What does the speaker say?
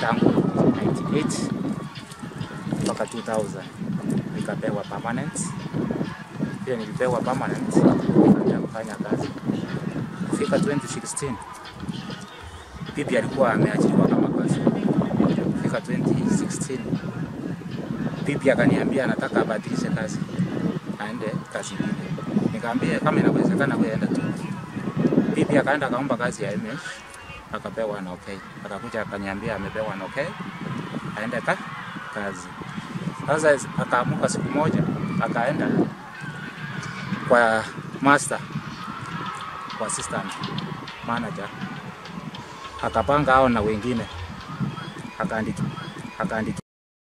tangu 98 mpaka 2000 nikapewa permanent. Pia nilipewa permanent nikaanza kufanya kazi. Kufika 2016 bibi alikuwa ameajiriwa kama kazi. Kufika 2016 bibi akaniambia anataka abadilishe kazi aende kazi nyingine. Nikamwambia kama inawezekana wewe enda tu. Bibi akaenda akaomba kazi ya MS akapewa na okay. Akakuja akaniambia amepewa na okay. Aende ka kazi. Sasa akaamuka siku moja akaenda kwa master kwa assistant manager akapanga hao na wengine akaandiki akaandiki